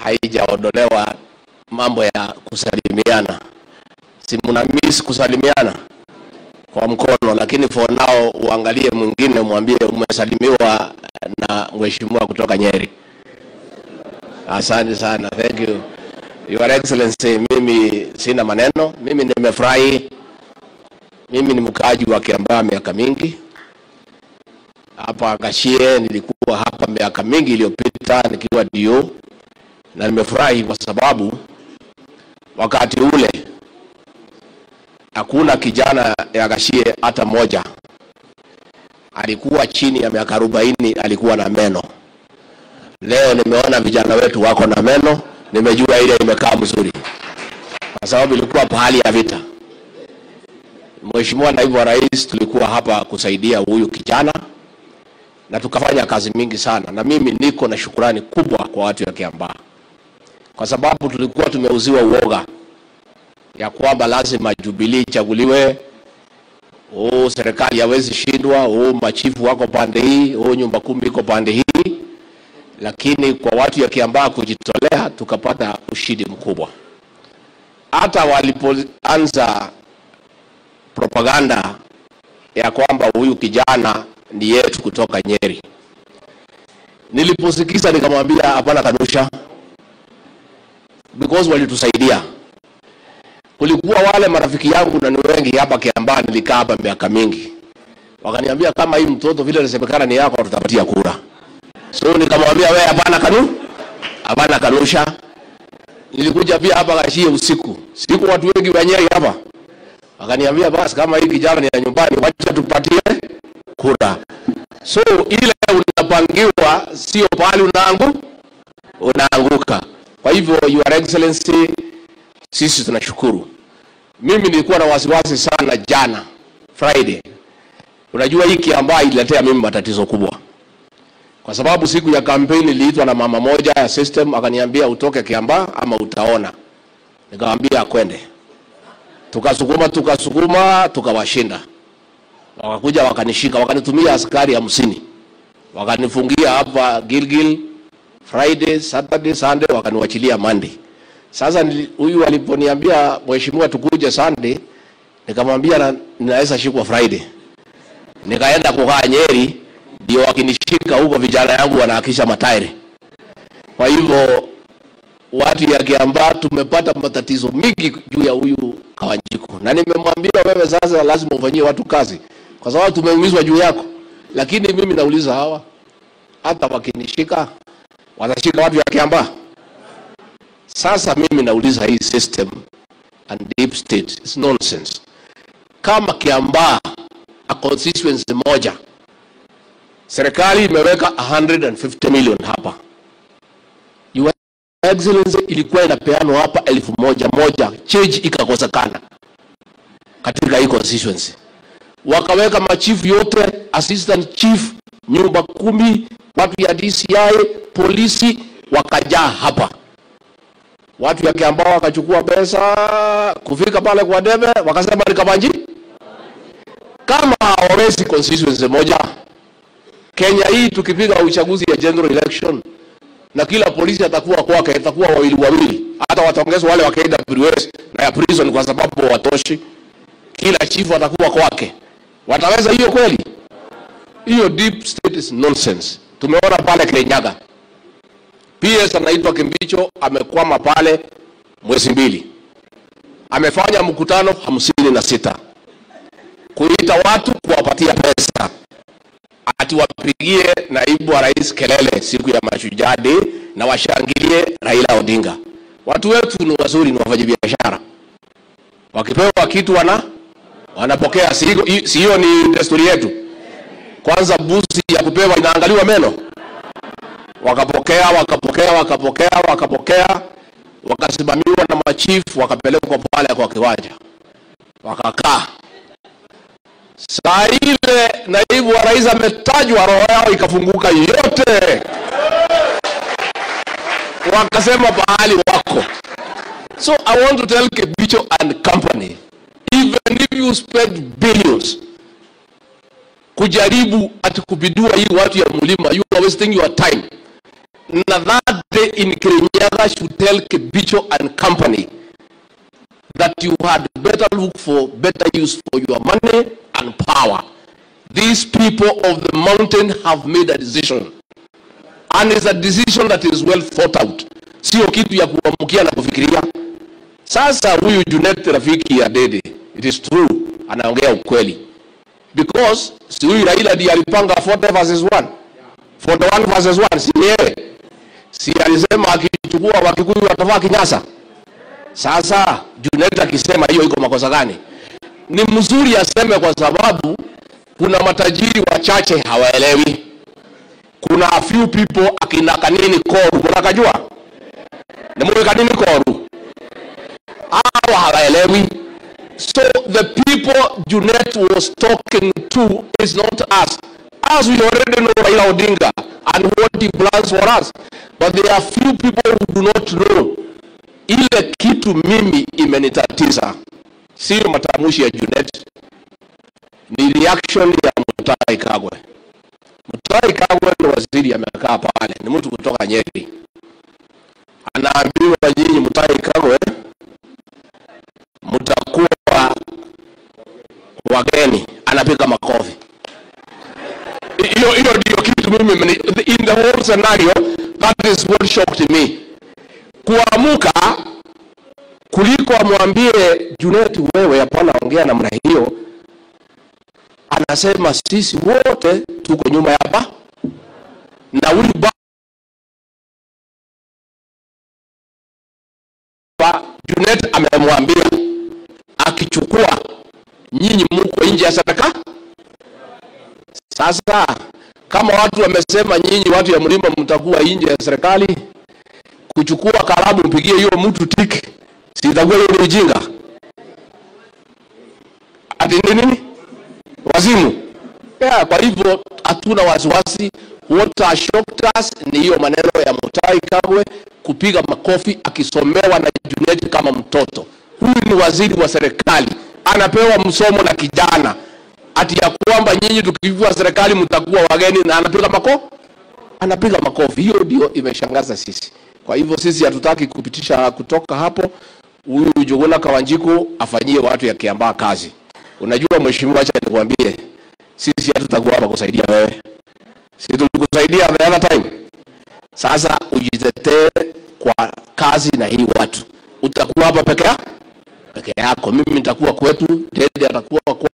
haijaondolewa mambo ya kusalimiana. Si mna miss kusalimiana kwa mkono, lakini for now uangalie mwingine, mwambie umesalimiwa na mheshimiwa kutoka Nyeri. Asante sana, thank you Your Excellency. Mimi sina maneno, mimi nimefurahi. Mimi ni mkaaji wa Kiambaa miaka mingi hapa Gashie. Nilikuwa hapa miaka mingi iliyopita nikiwa dio, na nimefurahi kwa sababu wakati ule hakuna kijana ya Gashie hata moja alikuwa chini ya miaka arobaini alikuwa na meno. Leo nimeona vijana wetu wako na meno, nimejua ile imekaa mzuri, kwa sababu ilikuwa pahali ya vita. Mheshimiwa Naibu wa Rais, tulikuwa hapa kusaidia huyu kijana na tukafanya kazi mingi sana, na mimi niko na shukurani kubwa kwa watu ya Kiambaa kwa sababu tulikuwa tumeuziwa uoga ya kwamba lazima Jubilee ichaguliwe, oh, serikali hawezi shindwa, oh, machifu wako pande hii, oh, nyumba kumi iko pande hii, lakini kwa watu ya Kiambaa kujitolea tukapata ushindi mkubwa. Hata walipoanza propaganda ya kwamba huyu kijana ni yetu kutoka Nyeri, niliposikiza nikamwambia hapana, kanusha, because walitusaidia. Kulikuwa wale marafiki yangu na ni wengi hapa Kiambaa, nilikaa hapa miaka mingi, wakaniambia kama hii mtoto vile inasemekana ni yako, tutapatia kura. So nikamwambia wewe, hapana kanu, hapana kanusha. Nilikuja pia hapa Gashie usiku, siku watu wengi wa Nyeri hapa, wakaniambia basi, kama hii kijana ni ya nyumbani, wacha tupatie kura. So ile unapangiwa sio pahali unaangu unaanguka. Kwa hivyo Your Excellency, sisi tunashukuru. Mimi nilikuwa na wasiwasi sana jana Friday. Unajua hii Kiambaa ililetea mimi matatizo kubwa, kwa sababu siku ya kampeni niliitwa na mama moja ya system, akaniambia utoke Kiambaa ama utaona. Nikamwambia kwende, tukasukuma tukasukuma, tukawashinda wakakuja wakanishika, wakanitumia askari hamsini wakanifungia hapa Gilgil Friday, Saturday, Sunday, wakaniwachilia Monday. Sasa nili- huyu aliponiambia mheshimiwa, tukuje Sunday, nikamwambia na- ninaweza shikwa Friday. Nikaenda kukaa Nyeri, ndio wakinishika huko, vijana yangu wanahakisha matairi. Kwa hivyo watu ya Kiambaa tumepata matatizo mingi juu ya huyu Kawanjiku, na nimemwambia wewe, sasa lazima ufanyie watu kazi, kwa sababu tumeumizwa juu yako. Lakini mimi nauliza hawa, hata wakinishika watashika watu ya Kiambaa? Sasa mimi nauliza hii system and deep state is nonsense. Kama Kiambaa a constituency moja, serikali imeweka 150 million hapa Your Excellency, ilikuwa inapeanwa hapa elfu moja moja, change ikakosekana katika hii constituency. Wakaweka machifu yote, assistant chief, nyumba kumi, watu ya DCI, polisi wakajaa hapa. Watu ya Kiambaa wakachukua pesa, kufika pale kwa debe wakasema ni Kabanji. Kama hawawezi constituency moja, Kenya hii tukipiga uchaguzi ya general election na kila polisi atakuwa kwake, atakuwa wawili wawili, hata wataongezwa wale wa KWS na ya prison kwa sababu watoshi. Kila chifu atakuwa kwake. Wataweza hiyo kweli? Hiyo deep state is nonsense. Tumeona pale Kirinyaga, PS anaitwa Kimbicho amekwama pale mwezi mbili, amefanya mkutano hamsini na sita kuita watu kuwapatia pesa ati wapigie naibu wa rais kelele siku ya Mashujaa Day na washangilie Raila Odinga. Watu wetu ni wazuri, ni wafanyabiashara, wakipewa kitu wana wanapokea. Si hiyo- si hiyo ni desturi yetu? Kwanza busi ya kupewa inaangaliwa meno. Wakapokea, wakapokea, wakapokea, wakapokea, wakasimamiwa na machifu, wakapelekwa pale kwa kiwanja, wakakaa Saa ile naibu wa rais ametajwa, roho yao ikafunguka yote, wakasema pahali wako. So I want to tell Kebicho and company, even if you spend billions kujaribu ati kupindua hii watu ya mlima, you are wasting your time. Na that day in Kirinyaga Kirinyaga should tell Kibicho and company that you had better look for better use for your money and power. These people of the mountain have made a decision and it's a decision that is well thought out, sio kitu ya kuamkia na kufikiria. Sasa huyu Junet rafiki ya Dede, it is true, anaongea ukweli because si huyu Raila ndiye alipanga 40 verses 1 41 verses 1 si yeye si alisema akichukua wakikuyu watavaa kinyasa sasa Junet akisema hiyo iko makosa gani ni mzuri aseme kwa sababu kuna matajiri wachache hawaelewi kuna a few people akina kanini koru mnakajua nimwe kanini koru hao hawaelewi so the people Junet was talking to is not us us we already know Raila Odinga and what he plans for us but there are few people who do not know ile kitu mimi imenitatiza sio matamshi ya Junet ni reaction ya Mutahi Kagwe Mutahi Kagwe ni waziri amekaa pale ni mtu kutoka Nyeri anaambiwa nyinyi Mutahi Kagwe mtakuwa wageni anapiga makofi hiyo hiyo ndio kitu mimi imeni- in the whole scenario that is what shocked me kuamuka kuliko amwambie Junet, wewe hapana ongea namna hiyo. Anasema sisi wote tuko nyuma ya ba na huyu baba Junet amemwambia akichukua nyinyi mko nje ya serikali. Sasa kama watu wamesema nyinyi watu ya mlima mtakuwa nje ya serikali, kuchukua kalamu mpigie hiyo mtu tiki, si itakuwa hiyo ni ujinga? Ati ni nini? Wazimu. Yeah, kwa hivyo hatuna wasiwasi. What has shocked us ni hiyo maneno ya Mutahi Kagwe kupiga makofi akisomewa na Junet kama mtoto. Huyu ni waziri wa serikali, anapewa msomo na kijana ati ya kwamba nyinyi tukivua serikali mtakuwa wageni, na anapiga makofi anapiga makofi. Hiyo ndio imeshangaza sisi. Kwa hivyo sisi hatutaki kupitisha kutoka hapo. Huyu Njuguna Kawanjiku afanyie watu ya Kiambaa kazi. Unajua mheshimiwa, acha nikwambie, sisi hatutakuwa hapa kusaidia wewe, si tulikusaidia the other time. Sasa ujitetee kwa kazi na hii watu, utakuwa hapa peke yako peke yako. Mimi nitakuwa kwetu, Dede atakuwa